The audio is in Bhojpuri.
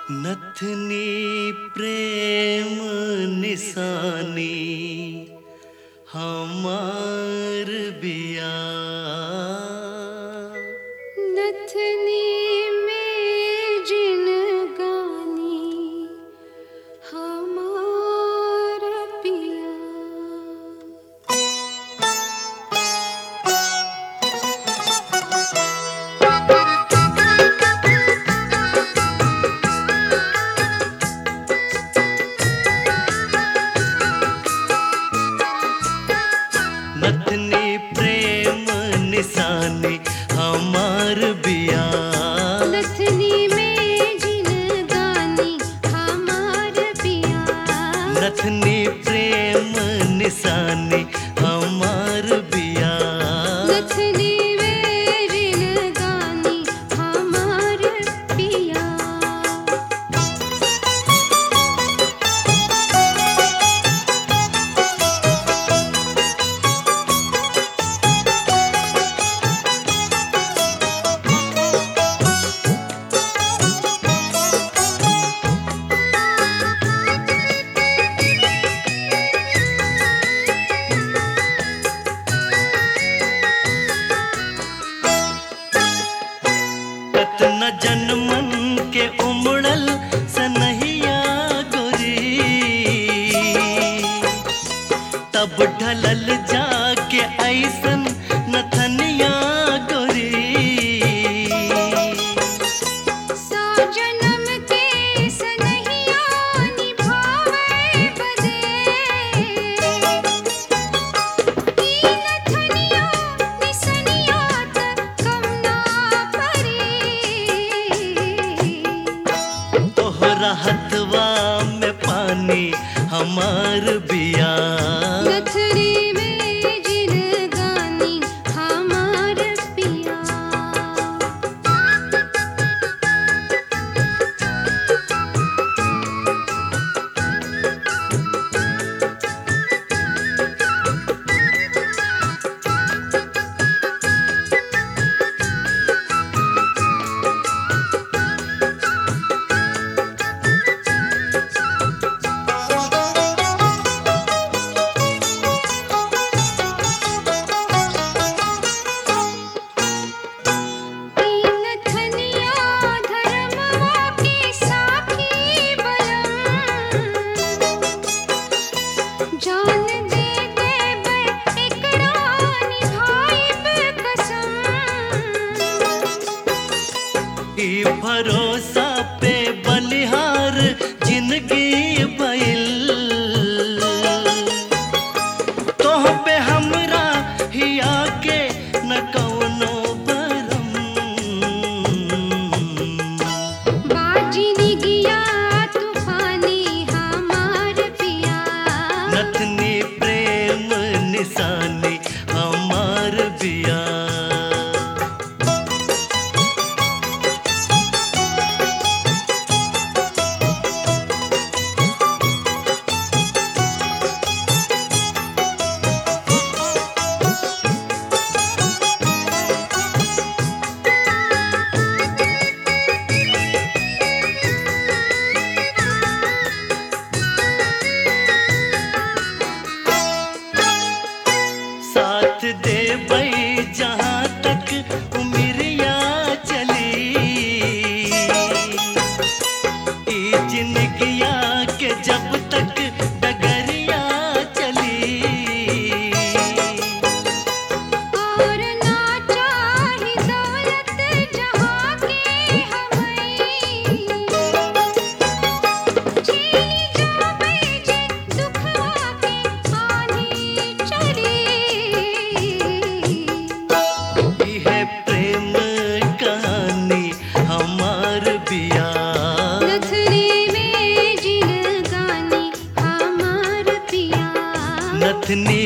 नथनी प्रेम निशानी हमार बिया नथनी में जिन गानी हमार पिया नथनी प्रेम निशानी हमार बिया नथनी में जिन गानी हमार पिया नथनी प्रेम निशानी हमार बिया नथनी में जिन गानी हमार पिया कतना जन्मन के उमड़ल सनहिया गोरी तब ढलल जाके ऐसन नथनिया गोरी सौ जन्म के सनहिया निभावे बदे ई नथनिया निसनिया त कम ना परे तोहरा हथवा में पानी हमार बिया नथनी में जिन गानी हमार पिया तीन थनिया धर्मवा के साखी बलम जान दे देबै एकरा निभाइब कसम ई भरोसा पे बलिहार जिंदगी बैल तोह पे हमरा हिया के न कौनो बरम बाजी निगिया तूफानी हमार पिया नथनी प्रेम निशानी हमार बिया साथ दे बई जहाँ तक उमरिया चली ई जिंदगिया के जब तक डगरिया चली और ना चाही दौलत जहाँ के हवई झेली जाबै जे दुखवा के आनी चढ़ी इहे प्रेम कहानी हमार बिया नथनी में जिन गानी हमार पिया नथनी